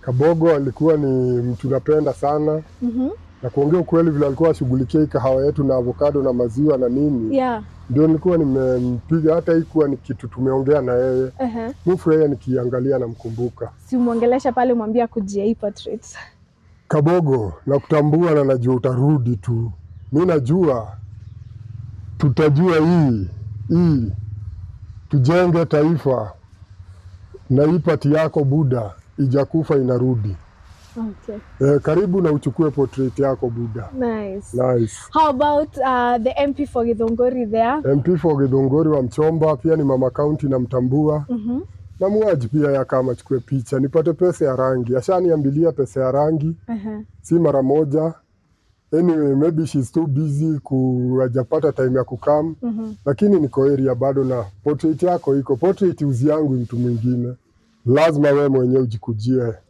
Kabogo alikuwa ni mtu napenda sana Mhm. na kuongea ukweli, vile alikuwa ashughulikia hii kahawa yetu na avocado na maziwa na nini, Yeah. ndio nilikuwa nimempiga. Hata ikuwa ni kitu tumeongea na yeye, Uh-huh. mufurahia nikiangalia namkumbuka Si umwongelesha pale mwambie akujia hii portrait. Kabogo, nakutambua na najua utarudi tu. Mi najua tutajua hii hii, tujenge taifa na hii pati yako Buda ijakufa inarudi. Okay. E, karibu na uchukue portrait yako Buda. Nice. Nice. How about uh, the MP for Githunguri there? MP for Githunguri wa Mchomba, pia ni mama kaunti namtambua Mhm. na muaji pia yakama achukue picha nipate pesa ya rangi. Ashaniambilia pesa ya rangi Uh-huh. si mara moja. Anyway, maybe she's too busy ku hajapata time ya kukam, Mhm. lakini niko area bado na portrait yako iko. Portrait uzi yangu mtu mwingine, lazima we mwenyewe ujikujie